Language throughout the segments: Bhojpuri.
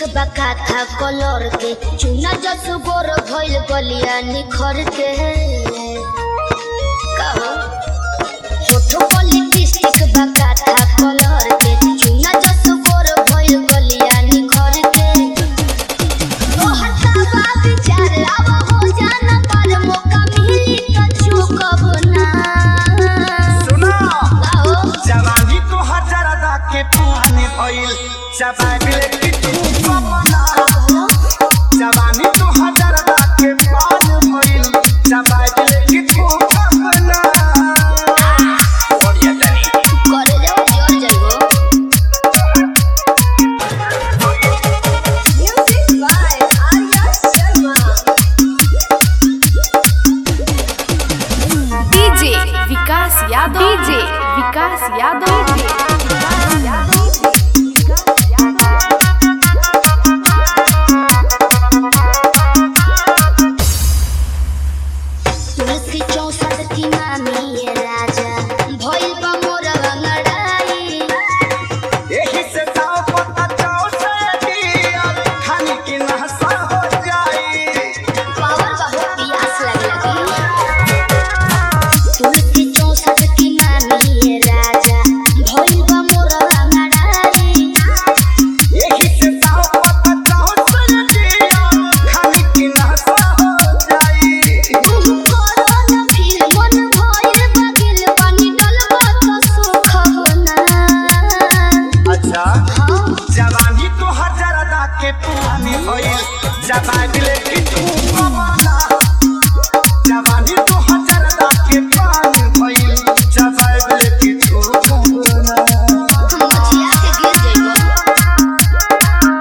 बका था कलर के चुना जस गोर भइल गलिया निखर के कहो छोटो पॉलिटिस्टिक बका था कलर के चुना जस गोर भइल गलिया निखर के ओ हटावा विचार आवा हो जाना पर मौका मिली त चुकब ना सुनो कहो जवानी तो हजारदा के पानी भइल चबाबिले की तू कमना जवानी तो हजारदा के पानी भइल चबाबिले की तू कमना बढ़िया तनी करे जाओ जोर जाइबो Music by Arya Sharma. DJ Vikas Yadav DJ Vikas Yadav Vikas Yadav तुलसी चौसठ की मामी ये राजा भइल बा मोर अंगड़ाई यही से जाओ पता जाओ से दिया खाने की नहसा हो जाई पावर बहुत प्यास लगे लगी तुलसी चौसठ की मामी ये राजा भइल बा मोर अंगड़ाई यही से जाओ पता जाओ से दिया खाने की नहसा हो जाई तुम करो न फिर मन भइल बगिल पानी डलबा त सुख होना अच्छा हाँ जवानी तो हजारदा के पुरानी भइल जवानी की तू कमाना जवानी तो हजारदा के पुरानी भइल जवानी की तू कमाना हम मछिया के गिर जइबो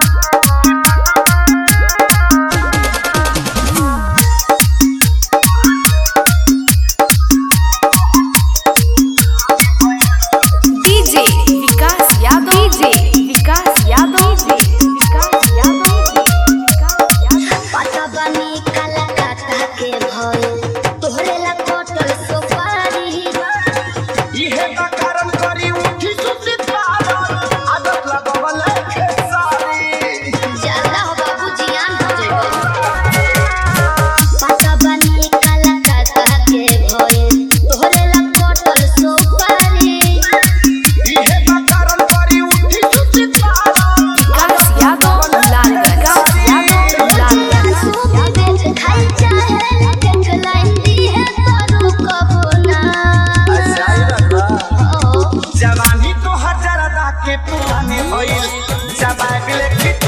DJ Vikas Yadav DJ Vikas Yadav DJ Vikas Yadav Vikas Yadav पता बनी काला काका के भइल तोहरे ला कटल सोपारी इहे का कारण करी उठी सुती पारन आदत लगवल खेसारी ज्यादा हो बाबू जियान हो जइबो पता बनी काला काका के भइल तोहरे ला कटल सोपारी इहे का कारण करी उठी सुती पारन विकास यादव लाल विकास यादव लाल विकास सुबह बेच खाई चाहे केक लाइन दी है तारू कबो ना जवानी तो हजारदा के पुरानी भइल जवानी की